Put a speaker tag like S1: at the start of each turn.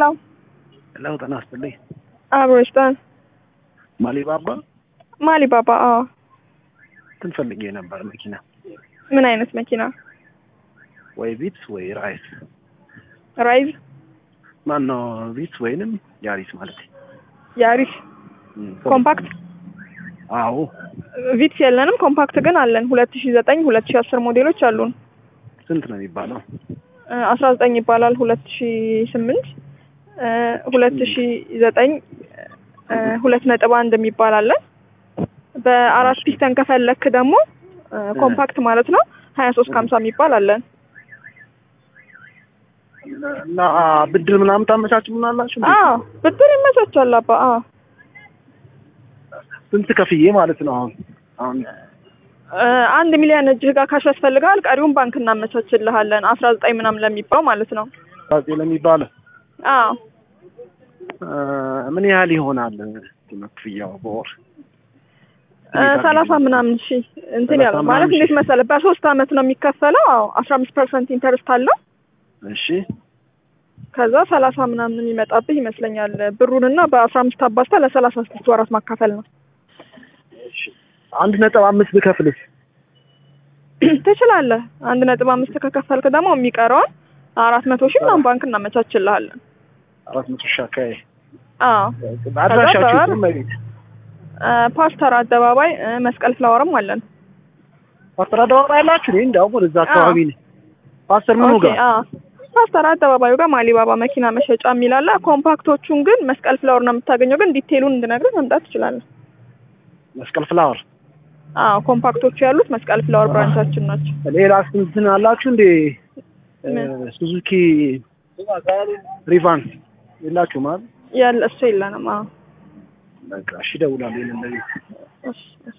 S1: ሄሎ
S2: ሄሎ ጤና ይስጥልኝ።
S1: አብሮ ይስጠን።
S2: ማሊባባ
S1: ማሊ ባባ። አዎ
S2: እንትን ፈልጌ ነበር መኪና
S1: ምን አይነት መኪና?
S2: ወይ ቪትስ ወይ ራይስ
S1: ራይዝ፣
S2: ማን ነው ቪትስ ወይንም ያሪስ ማለት
S1: ያሪስ፣ ኮምፓክት።
S2: አዎ
S1: ቪትስ የለንም፣ ኮምፓክት ግን አለን። ሁለት ሺ ዘጠኝ ሁለት ሺ አስር ሞዴሎች አሉን።
S2: ስንት ነው የሚባለው?
S1: አስራ ዘጠኝ ይባላል። ሁለት ሺ ስምንት ሁለት ሺ ዘጠኝ ሁለት ነጥብ አንድ የሚባል አለን። በአራት ፒስተን ከፈለክ ደግሞ ኮምፓክት ማለት ነው ሀያ ሶስት ከሀምሳ የሚባል አለን።
S2: እና ብድር ምናምን ታመቻችሉናላችሁ? እንዴ?
S1: አዎ ብድር ይመቻቻል አባ። አዎ
S2: ስንት ከፍዬ ማለት ነው? አሁን አሁን
S1: አንድ ሚሊዮን እጅህ ጋር ካሽ ያስፈልጋል። ቀሪውን ባንክ እናመቻችልሃለን። አስራ ዘጠኝ ምናምን ለሚባው ማለት ነው።
S2: ዛዜ ለሚባለው
S1: አዎ
S2: ምን ያህል ይሆናል ክፍያው በወር?
S1: ሰላሳ ምናምን ሺ እንትን
S2: ሰላሳ
S1: ያለው ማለት
S2: ምናምን
S1: እንዴት
S2: ሺህ።
S1: መሰለህ በሶስት አመት ነው የሚከፈለው። አዎ አስራ አምስት ፐርሰንት ኢንተርስት አለው።
S2: እሺ
S1: ከዛ ሰላሳ ምናምን የሚመጣብህ ይመስለኛል። ብሩንና በአስራ አምስት አባዝታ ለሰላሳ ስድስት ወራት ማካፈል ነው።
S2: አንድ ነጥብ አምስት ብከፍልስ?
S1: ትችላለህ። አንድ ነጥብ አምስት ከከፈልክ ደግሞ የሚቀረውን አራት መቶ ሺህ ምናምን ባንክ እናመቻችልሃለን።
S2: አራት መቶ ሺህ አካባቢ
S1: አዎ
S2: አድራሻችሁ
S1: ከዛ
S2: የት ነው መቤት?
S1: ፓስተር አደባባይ እ፣ መስቀል ፍላወርም አለን።
S2: ፓስተር አደባባይ ያላችሁ? እኔ እንዲያውም ወደዛ አካባቢ ነኝ። ፓስተር ምኑ
S1: ኦኬ፣
S2: ጋር?
S1: አዎ ፓስተር አደባባዩ ጋር ማሊባባ መኪና መሸጫ የሚል አለ። ኮምፓክቶቹን ግን መስቀል ፍላወር ነው የምታገኘው። ግን ዲቴሉን እንድነግርህ መምጣት ትችላለህ።
S2: መስቀል ፍላወር።
S1: አዎ ኮምፓክቶቹ ያሉት መስቀል ፍላወር ብራንቻችን ናቸው።
S2: ሌላ እንትን አላችሁ እንዴ?
S1: ምን?
S2: ሱዙኪ ሪቫን የላችሁ ማለት?
S1: ያለ እሱ የለንም። አዎ
S2: በቃ እሺ፣ እደውላለሁ። ይሄንን ለቤት
S1: እሺ